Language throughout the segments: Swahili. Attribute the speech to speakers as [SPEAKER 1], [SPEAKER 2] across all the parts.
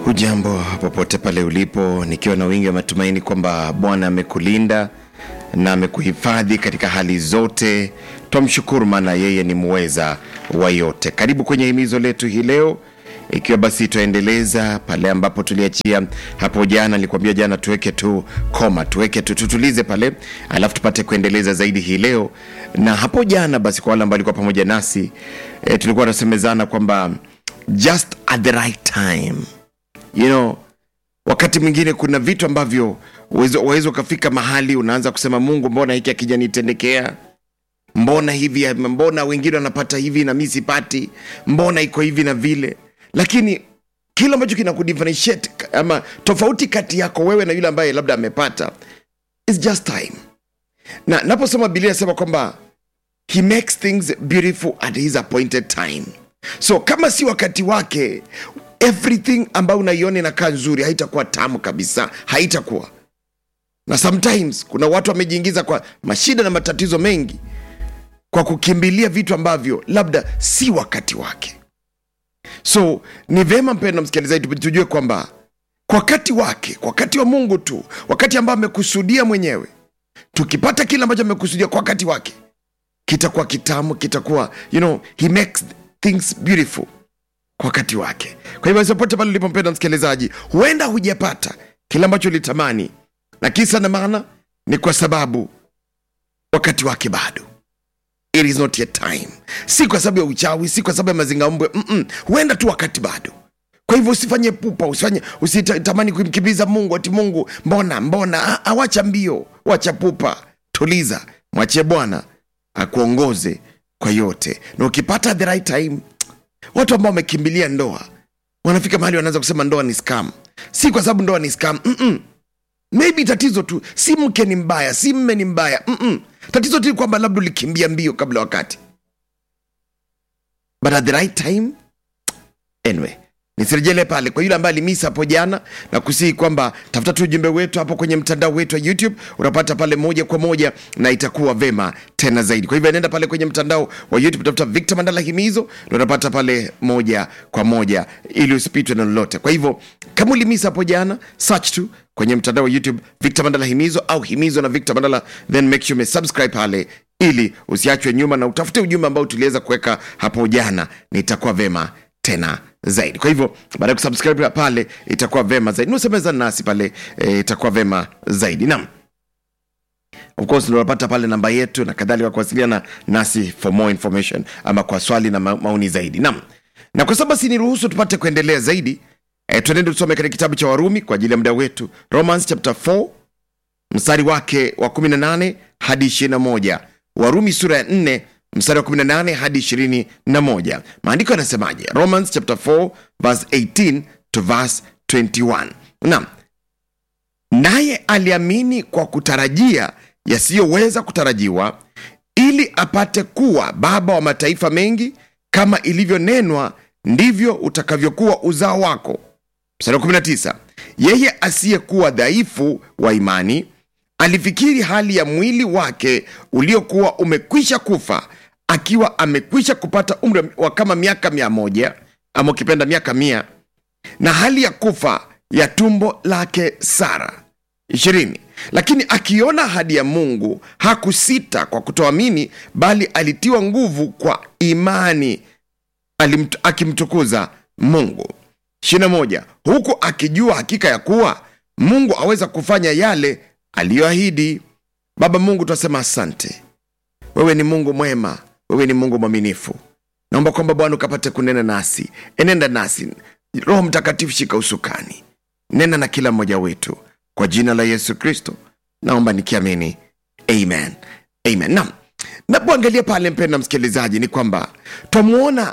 [SPEAKER 1] Hujambo popote pale ulipo, nikiwa na wingi wa matumaini kwamba Bwana amekulinda na amekuhifadhi katika hali zote. Twamshukuru maana yeye ni muweza wa yote. Karibu kwenye himizo letu hii leo, ikiwa basi twaendeleza pale ambapo tuliachia hapo jana. Nilikwambia jana tuweke tu koma, tuweke tu tutulize pale, alafu tupate kuendeleza zaidi hii leo. Na hapo jana basi, kwa wale ambao walikuwa pamoja nasi e, tulikuwa tunasemezana kwamba just at the right time you know, wakati mwingine kuna vitu ambavyo waweza ukafika mahali unaanza kusema Mungu, mbona hiki akijanitendekea? Mbona hivi? Mbona wengine wanapata hivi na mi sipati? Mbona iko hivi na vile? Lakini kile ambacho kina kudifferentiate ama tofauti kati yako wewe na yule ambaye labda amepata is just time. Na naposoma Biblia inasema kwamba he makes things beautiful at his appointed time. So kama si wakati wake everything ambayo unaiona inakaa nzuri haitakuwa tamu kabisa, haitakuwa na sometimes kuna watu wamejiingiza kwa mashida na matatizo mengi kwa kukimbilia vitu ambavyo labda si wakati wake. So ni vema mpendwa msikilizaji, tujue kwamba kwa wakati wake, kwa wakati wa Mungu tu, wakati ambao amekusudia mwenyewe, tukipata kile ambacho amekusudia kwa wakati wake, kitakuwa kitamu, kitakuwa you know, he makes things beautiful kwa wakati wake. Kwa hivyo popote pale ulipompenda msikilizaji, huenda hujapata kile ambacho ulitamani, na kisa na maana ni kwa sababu wakati wake bado, it is not yet time. Si kwa sababu ya uchawi, si kwa sababu ya mazingaumbwe mm -mm. Huenda tu wakati bado. Kwa hivyo usifanye pupa, usifanye usitamani kumkimbiza Mungu ati Mungu mbona mbona. Awacha mbio, wacha pupa, tuliza, mwachie Bwana akuongoze kwa yote, na ukipata the right time watu ambao wamekimbilia ndoa wanafika mahali wanaanza kusema ndoa ni scam. Si kwa sababu ndoa ni scam mm -mm. Maybe tatizo tu si mke ni mbaya, si mme ni mbaya mm -mm. Tatizo tu kwamba labda ulikimbia mbio kabla wakati, but at the right time. Anyway, nisirejele pale kwa yule ambaye alimisa hapo jana na kusihi kwamba tafuta tu ujumbe wetu hapo kwenye mtandao wetu wa YouTube, unapata pale moja kwa moja na itakuwa vema tena zaidi. Kwa hivyo nenda pale kwenye mtandao wa YouTube, tafuta Victor Mandala Himizo na unapata pale moja kwa moja ili usipitwe na lolote. Kwa hivyo kama ulimisa hapo jana, search tu kwenye mtandao wa YouTube Victor Mandala Himizo au Himizo na Victor Mandala, then make sure umesubscribe pale ili usiachwe nyuma na utafute ujumbe ambao tuliweza kuweka hapo jana, nitakuwa vema tena zaidi. Kwa hivyo baada ya kusubscribe pale itakuwa vema zaidi, nusemeza nasi pale e, itakuwa vema zaidi. Naam, of course unapata pale namba yetu na kadhalika, kuwasiliana nasi for more information ama kwa swali na ma maoni zaidi. Naam, na kwa sababu si niruhusu tupate kuendelea zaidi e, tuendende tusome katika kitabu cha Warumi kwa ajili ya muda wetu, Romans chapter 4 mstari wake wa 18 hadi 21. Warumi sura ya 4 mstari wa 18 hadi 21. Maandiko yanasemaje? Romans chapter 4 verse 18 to verse 21. Naam, naye aliamini kwa kutarajia yasiyoweza kutarajiwa, ili apate kuwa baba wa mataifa mengi, kama ilivyonenwa, ndivyo utakavyokuwa uzao wako. Mstari wa 19, yeye asiyekuwa dhaifu wa imani alifikiri hali ya mwili wake uliokuwa umekwisha kufa akiwa amekwisha kupata umri wa kama miaka mia moja ama ukipenda miaka mia na hali ya kufa ya tumbo lake Sara. ishirini. Lakini akiona ahadi ya Mungu hakusita kwa kutoamini, bali alitiwa nguvu kwa imani alimt, akimtukuza Mungu. ishirini na moja. Huku akijua hakika ya kuwa Mungu aweza kufanya yale aliyoahidi. Baba Mungu, twasema asante. Wewe ni Mungu mwema, wewe ni Mungu mwaminifu. Naomba kwamba Bwana ukapate kunena nasi, enenda nasi. Roho Mtakatifu, shika usukani, nena na kila mmoja wetu, kwa jina la Yesu Kristo naomba nikiamini, amen, amen. Naam, napoangalia pale, mpenda msikilizaji, ni kwamba twamwona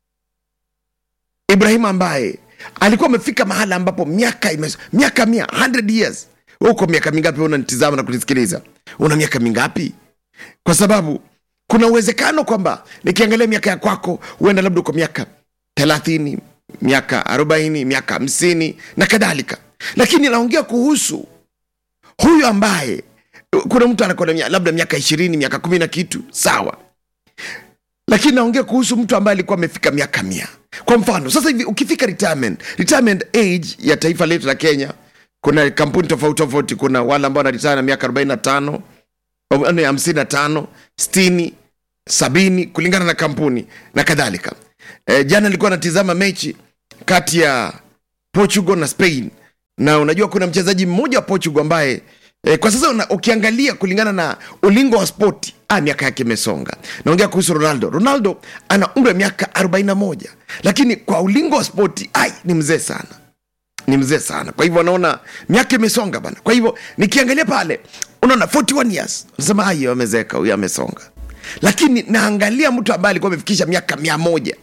[SPEAKER 1] Ibrahimu ambaye alikuwa amefika mahala ambapo miaka ime, miaka mia 100 years uko miaka mingapi? Unanitizama na kunisikiliza, una miaka mingapi? Kwa sababu kuna uwezekano kwamba nikiangalia miaka ya kwako, huenda labda uko miaka thelathini, miaka arobaini, miaka hamsini na kadhalika, lakini naongea kuhusu huyu ambaye kuna mtu anakuwa labda miaka ishirini, miaka kumi na kitu, sawa, lakini naongea kuhusu mtu ambaye alikuwa amefika miaka mia kwa mfano sasa hivi ukifika retirement retirement age ya taifa letu la kenya kuna kampuni tofauti tofauti kuna wale ambao wanaritaya na miaka 45 hamsini na tano sitini sabini kulingana na kampuni na kadhalika e, jana nilikuwa natizama mechi kati ya portugal na spain na unajua kuna mchezaji mmoja wa portugal ambaye e, kwa sasa una, ukiangalia kulingana na ulingo wa spoti ah, miaka yake imesonga naongea kuhusu ronaldo ronaldo ana umri wa miaka 41 lakini kwa ulingo wa spoti ai ni mzee sana ni mzee sana kwa hivyo naona miaka imesonga bana kwa hivyo nikiangalia pale unaona 41 years nasema ayo amezeka huyu amesonga lakini naangalia mtu ambaye alikuwa amefikisha miaka mia moja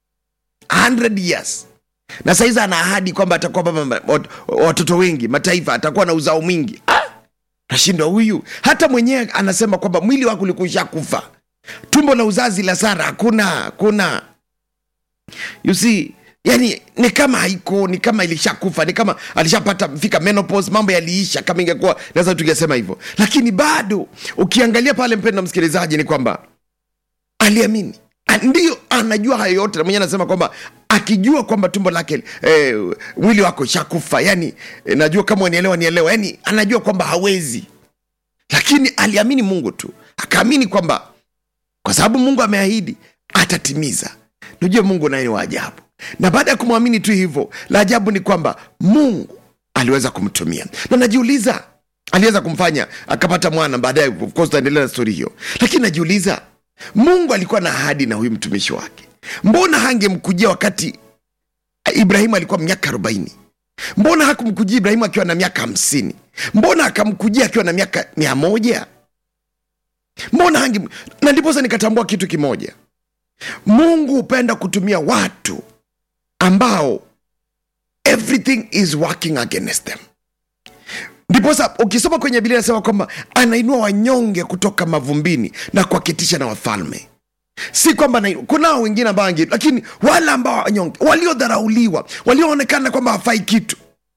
[SPEAKER 1] 100 years na saizi ana ahadi kwamba atakuwa baba wat- watoto wengi mataifa atakuwa na uzao mwingi ah! nashindwa huyu hata mwenyewe anasema kwamba mwili wake ulikusha kufa tumbo la uzazi la sara hakuna hakuna you see yani ni kama haiko ni kama ilishakufa ni kama alishapata fika menopause mambo yaliisha kama ingekuwa naweza tungesema hivyo lakini bado ukiangalia pale mpendo msikilizaji ni kwamba aliamini A- ndio anajua hayo yote na mwenyewe anasema kwamba akijua kwamba tumbo lake eh, mwili wako shakufa yani eh, najua kama unielewa nielewa yani anajua kwamba hawezi lakini aliamini mungu tu akaamini kwamba kwa sababu mungu ameahidi atatimiza najua mungu naye ni wa ajabu na baada ya kumwamini tu hivyo la ajabu ni kwamba mungu aliweza kumtumia na najiuliza aliweza kumfanya akapata mwana baadaye of course tutaendelea na stori hiyo lakini najiuliza mungu alikuwa na ahadi na huyu mtumishi wake mbona hangemkujia wakati ibrahimu alikuwa miaka arobaini mbona hakumkujia ibrahimu akiwa na miaka hamsini mbona akamkujia akiwa na miaka mia moja mbona hange na ndiposa nikatambua kitu kimoja mungu hupenda kutumia watu ambao everything is working against them ndiposa ukisoma kwenye bilia nasema kwamba anainua wanyonge kutoka mavumbini na kuwaketisha na wafalme si kwamba anainua- kunao wengine ambao wange lakini wale ambao wanyonge waliodharauliwa walioonekana kwamba hawafai kitu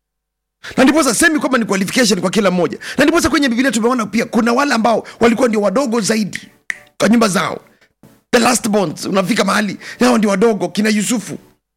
[SPEAKER 1] na ndiposa semi kwamba ni qualification kwa kila mmoja na ndiposa kwenye bibilia tumeona pia kuna wale ambao walikuwa ndio wadogo zaidi kwa nyumba zao the last bonds unafika mahali nao ndio wadogo kina yusufu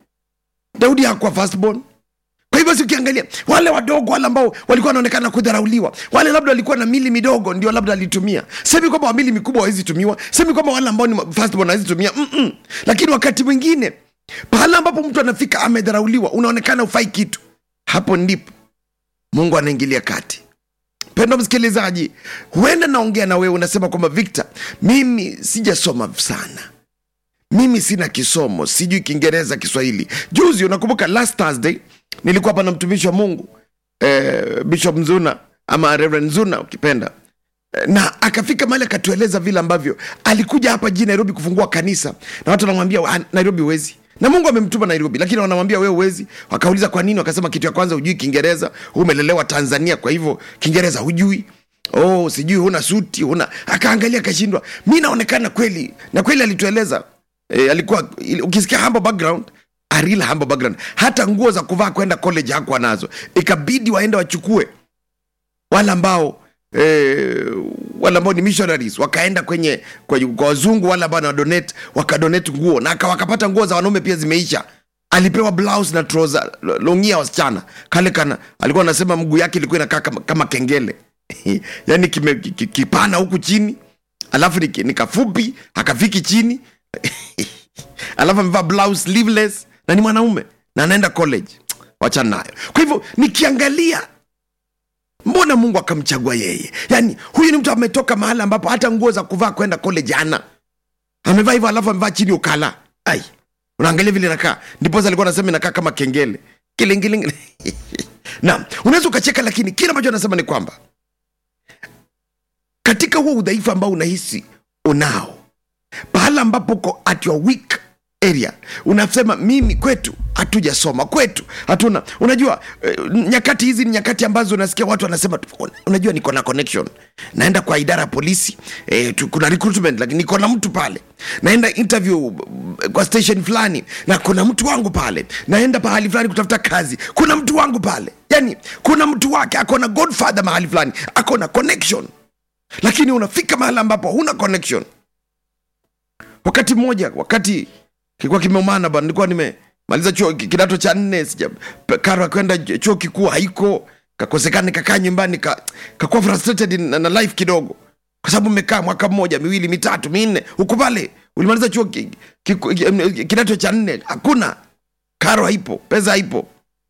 [SPEAKER 1] daudi hakuwa firstborn kwa hivyo si ukiangalia wale wadogo wale ambao walikuwa wanaonekana kudharauliwa wale labda walikuwa na mili midogo ndio labda alitumia semi kwamba wamili mikubwa hawezi tumiwa semi kwamba wale ambao ni firstborn hawezi tumia Mm-mm. lakini wakati mwingine pahala ambapo mtu anafika amedharauliwa unaonekana ufai kitu hapo ndipo mungu anaingilia kati pendo msikilizaji huenda naongea na wewe unasema kwamba victor mimi sijasoma sana mimi sina kisomo sijui kiingereza kiswahili juzi unakumbuka last thursday nilikuwa hapa na mtumishi wa mungu eh, bishop mzuna ama reverend zuna ukipenda Eh, na akafika mahali akatueleza vile ambavyo alikuja hapa jijini nairobi kufungua kanisa na watu wanamwambia "Ah, nairobi huwezi na mungu amemtuma nairobi lakini wanamwambia wewe huwezi wakauliza kwa nini wakasema kitu ya kwanza hujui kiingereza huu umelelewa tanzania kwa hivyo kiingereza hujui oh sijui huna suti huna akaangalia akashindwa mi naonekana kweli na kweli alitueleza e, alikuwa ili- ukisikia humble background a real humble background hata nguo za kuvaa kwenda college hakuwa nazo ikabidi waende wachukue wale ambao eh, wale ambao ni missionaries wakaenda kwenye, kwenye kwa wazungu wale ambao wanadonate wakadonate nguo na aka- wakapata nguo za wanaume pia zimeisha alipewa blouse na trouser lo- longi ya wasichana kale kana alikuwa anasema mguu yake ilikuwa inakaa kama, kama kengele yani kime, ki- ki- kipana huku chini alafu ni, ni kafupi akafiki chini alafu amevaa blouse sleeveless na ni mwanaume na anaenda college wachana nayo kwa hivyo nikiangalia mbona mungu akamchagua yeye yaani huyu ni mtu ametoka mahali ambapo hata nguo za kuvaa kwenda college ana amevaa hivyo alafu amevaa chini ukala ai unaangalia vile nakaa ndiposa alikuwa anasema inakaa kama kengele kilingiling naam unaweza ukacheka lakini kile ambacho anasema ni kwamba katika huo udhaifu ambao unahisi unao pahala ambapo uko at your weak area unasema mimi kwetu hatujasoma kwetu hatuna unajua eh, nyakati hizi ni nyakati ambazo unasikia watu wanasema tu, unajua niko na connection naenda kwa idara ya polisi eh, tu, kuna recruitment lakini niko na mtu pale naenda interview eh, kwa station fulani na kuna mtu wangu pale naenda pahali fulani kutafuta kazi kuna mtu wangu pale yani kuna mtu wake ako na godfather mahali fulani ako na connection lakini unafika mahali ambapo huna connection wakati mmoja wakati kilikuwa kimeumana bana nilikuwa nime maliza chuo ki- kidato cha nne sija pe- karo ya kwenda chuo kikuu haiko kakosekana kakaa nyumbani ka, kakuwa frustrated na, na life kidogo kwa sababu umekaa mwaka mmoja miwili mitatu minne huku pale ulimaliza chuo ki, ki, ki, kidato cha nne hakuna karo haipo pesa haipo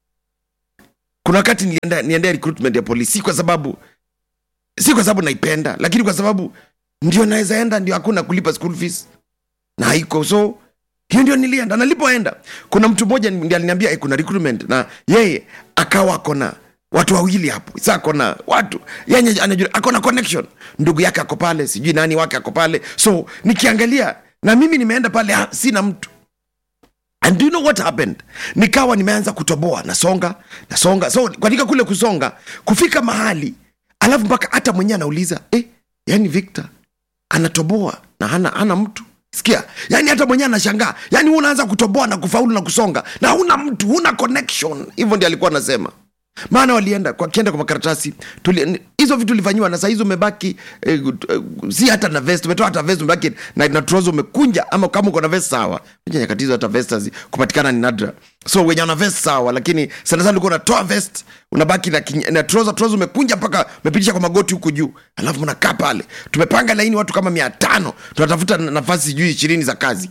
[SPEAKER 1] kuna wakati nilienda niendea recruitment ya polisi si kwa sababu si kwa sababu naipenda lakini kwa sababu ndio naweza enda ndio hakuna kulipa school fees na haiko so hiyo ndio nilienda nalipoenda kuna mtu mmoja ndiye aliniambia eh, kuna recruitment na yeye akawa akona watu wawili hapo sa akona watu yenye anajua akona connection ndugu yake ako pale sijui nani wake ako pale so nikiangalia na mimi nimeenda pale ah, sina mtu and do you know what happened nikawa nimeanza kutoboa nasonga nasonga so katika kule kusonga kufika mahali alafu mpaka hata mwenyewe anauliza eh, yani victor anatoboa na hana, hana mtu sikia yani hata mwenyewe anashangaa yani wewe unaanza kutoboa na kufaulu na kusonga na huna mtu huna connection hivyo ndio alikuwa anasema maana walienda kwa kienda kwa makaratasi tuli- hizo vitu ulifanyiwa na sahizi umebaki eh, eh, si hata na vest umetoa hata vest umebaki na, na trozo umekunja ama kama uko na vest sawa Unajua nyakati hizo hata vest hazi- kupatikana ni nadra so wenye wana vest sawa lakini sana sana ulikuwa unatoa vest unabaki na, kinye- na trozo trozo umekunja mpaka umepitisha kwa magoti huku juu alafu mnakaa pale tumepanga laini watu kama mia tano tunatafuta na- nafasi sijui ishirini za kazi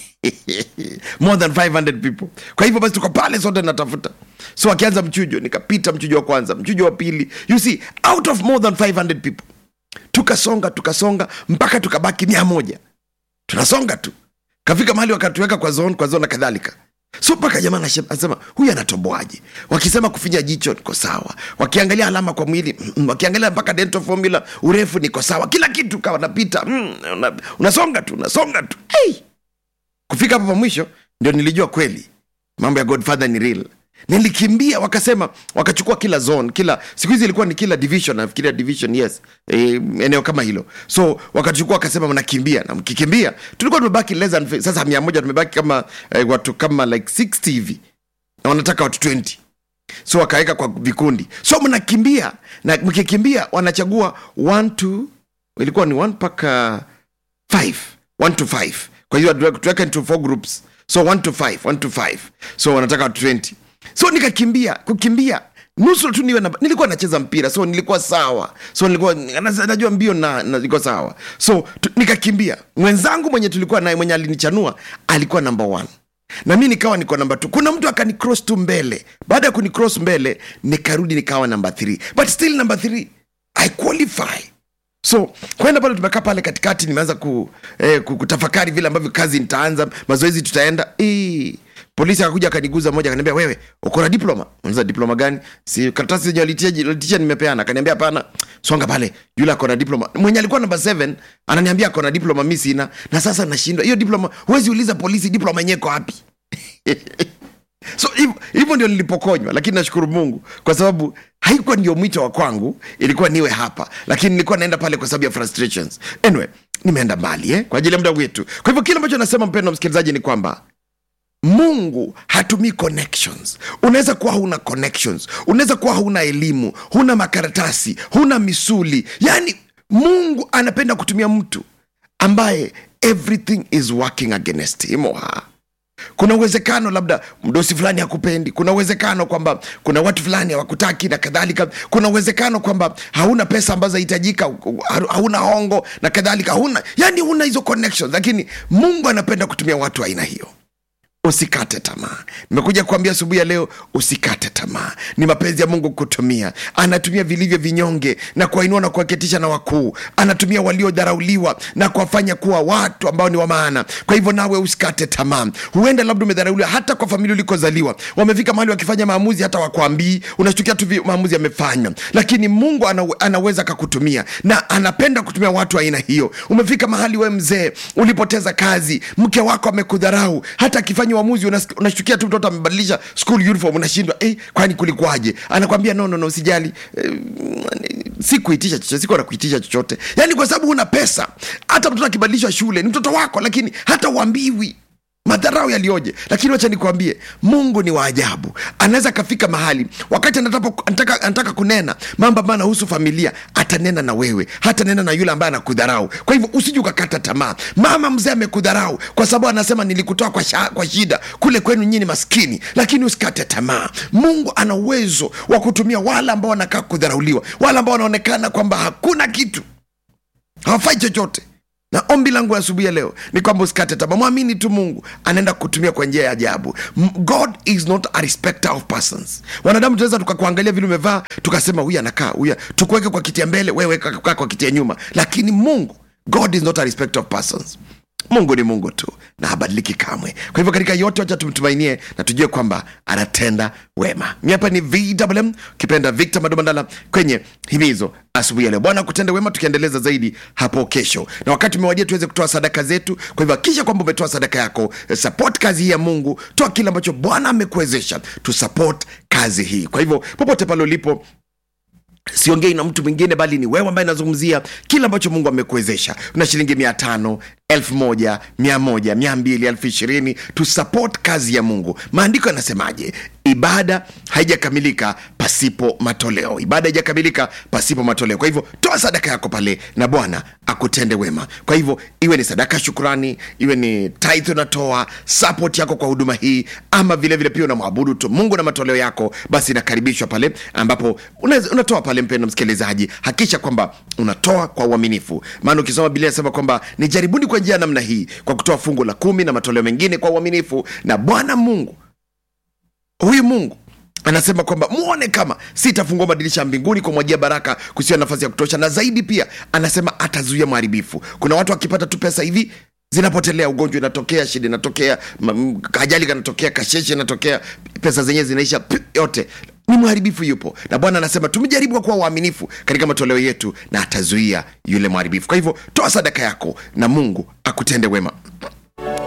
[SPEAKER 1] more than 500 people kwa hivyo basi tuko pale sote natafuta so akianza mchujo nikapita mchujo wa kwanza mchujo wa pili you see out of more than 500 people tukasonga tukasonga mpaka tukabaki mia moja tunasonga tu kafika mahali wakatuweka kwa zone kwa zone na kadhalika so mpaka jamaa anashe- anasema huyu anatoboaje wakisema kufinya jicho niko sawa wakiangalia alama kwa mwili mm, wakiangalia mpaka dental formula urefu niko sawa kila kitu kawa napita mm, una, unasonga tu unasonga tu hey! kufika hapo pa mwisho ndio nilijua kweli mambo ya godfather ni real nilikimbia wakasema wakachukua kila zone kila siku hizi ilikuwa ni kila division nafikiria division yes e, eneo kama hilo so wakachukua wakasema mnakimbia na mkikimbia tulikuwa tumebaki less than, sasa mia moja tumebaki kama eh, watu kama like 60 hivi na wanataka watu 20 so wakaweka kwa vikundi so mnakimbia na mkikimbia wanachagua one to ilikuwa ni one mpaka five one to five kwa hiyo tuwe- tuweka into four groups so one to five one to five so wanataka watu 20 so nikakimbia kukimbia nusu tu niwe na, nilikuwa nacheza mpira so nilikuwa sawa so nilikuwa na- najua mbio na, na nilikuwa sawa so tu, nikakimbia mwenzangu mwenye tulikuwa naye mwenye alinichanua alikuwa number one na mi nikawa niko namba t kuna mtu akanicross tu mbele baada ya kunicross mbele nikarudi nikawa namba 3 but still namba 3 i qualify so kwenda pale tumekaa pale katikati nimeanza ku, eh, ku- kutafakari vile ambavyo kazi nitaanza mazoezi tutaenda eh, polisi akakuja akaniguza moja akaniambia wewe uko na diploma unaweza diploma gani si karatasi zenye walitia walitisha nimepeana akaniambia hapana songa pale yule ako na diploma mwenye alikuwa namba 7 ananiambia ako na diploma mi sina na sasa nashindwa hiyo diploma huwezi uliza polisi diploma yenyewe iko wapi so hivyo- hivyo ndio nilipokonywa lakini nashukuru mungu kwa sababu haikuwa ndio mwito wa kwangu ilikuwa niwe hapa lakini nilikuwa naenda pale kwa sababu ya frustrations anyway nimeenda mbali eh? kwa ajili ya muda wetu kwa hivyo kile ambacho nasema mpendo msikilizaji ni kwamba mungu hatumii connections unaweza kuwa huna connections unaweza kuwa hauna elimu huna makaratasi huna misuli yaani mungu anapenda kutumia mtu ambaye everything is working against him or her kuna uwezekano labda mdosi fulani hakupendi kuna uwezekano kwamba kuna watu fulani hawakutaki na kadhalika kuna uwezekano kwamba hauna pesa ambazo zahitajika hauna hongo na kadhalika huna yani huna hizo connections lakini mungu anapenda kutumia watu wa aina hiyo usikate tamaa nimekuja kuambia asubuhi ya leo usikate tamaa ni mapenzi ya mungu kutumia anatumia vilivyo vinyonge na kuwainua na kuwaketisha na wakuu anatumia waliodharauliwa na kuwafanya kuwa watu ambao ni wa maana kwa hivyo nawe usikate tamaa huenda labda umedharauliwa hata kwa familia ulikozaliwa wamefika mahali wakifanya maamuzi hata wakwambii unashtukia tu vi- maamuzi yamefanywa lakini mungu ana, anaweza akakutumia na anapenda kutumia watu wa aina hiyo umefika mahali we mzee ulipoteza kazi mke wako amekudharau hata akifanya uamuzi unas- unashtukia tu mtoto amebadilisha school uniform unashindwa eh, kwani kulikuwaje anakwambia no, no, no usijali eh, si kuitisha chochote sikuwa na kuitisha chochote yaani kwa sababu una pesa hata mtoto akibadilishwa shule ni mtoto wako lakini hata uambiwi madharau yalioje lakini wacha nikwambie mungu ni waajabu anaweza akafika mahali wakati anataka, anataka, anataka kunena mambo ambayo anahusu familia atanena na wewe hata nena na yule ambaye anakudharau kwa hivyo usiji ukakata tamaa mama mzee amekudharau kwa sababu anasema nilikutoa kwa, sha, kwa shida kule kwenu nyini maskini lakini usikate tamaa mungu ana uwezo wa kutumia wale ambao wanakaa kudharauliwa wale ambao wanaonekana kwamba hakuna kitu hawafai chochote na ombi langu asubuhi ya leo ni kwamba usikate tamaa mwamini tu mungu anaenda kutumia kwa njia ya ajabu M- god is not a respecter of persons wanadamu tunaweza tukakuangalia vile umevaa tukasema huyu anakaa huyu tukuweke kwa kiti ya mbele wewe kaa kwa kiti ya nyuma lakini mungu god is not a respecter of persons mungu ni mungu tu na habadiliki kamwe kwa hivyo katika yote wacha tumtumainie na tujue kwamba anatenda wema mi hapa ni vwm ukipenda victor madomandala kwenye himizo asubuhi ya leo bwana kutende wema tukiendeleza zaidi hapo kesho na wakati umewadia tuweze kutoa sadaka zetu kwa hivyo hakikisha kwamba umetoa sadaka yako eh, support kazi hii ya mungu toa kile ambacho bwana amekuwezesha tu support kazi hii kwa hivyo popote pale ulipo siongei na mtu mwingine bali ni wewe ambaye nazungumzia kile ambacho mungu amekuwezesha una shilingi mia tano elfu moja mia moja mia mbili elfu ishirini tusupport kazi ya mungu maandiko yanasemaje ibada haijakamilika pasipo matoleo ibada haijakamilika pasipo matoleo kwa hivyo toa sadaka yako pale na bwana akutende wema kwa hivyo iwe ni sadaka ya shukurani iwe ni tithe unatoa support yako kwa huduma hii ama vile vile pia unamwabudu tu mungu na matoleo yako basi inakaribishwa pale ambapo unaweza- unatoa pale mpendo msikilizaji hakikisha kwamba unatoa kwa uaminifu maana ukisoma biblia inasema kwamba ni jaribuni kwa njia ya namna hii kwa kutoa fungu la kumi na matoleo mengine kwa uaminifu na bwana mungu huyu mungu anasema kwamba muone kama sitafungua madirisha ya mbinguni kumwagia baraka kusiwa nafasi ya kutosha na zaidi pia anasema atazuia mharibifu kuna watu wakipata tu pesa hivi zinapotelea ugonjwa inatokea shida inatokea ma- m- ajali kanatokea kasheshe inatokea pesa zenyewe zinaisha pi- yote ni mharibifu yupo na bwana anasema tumejaribu kuwa waaminifu katika matoleo yetu na atazuia yule mharibifu kwa hivyo toa sadaka yako na mungu akutende wema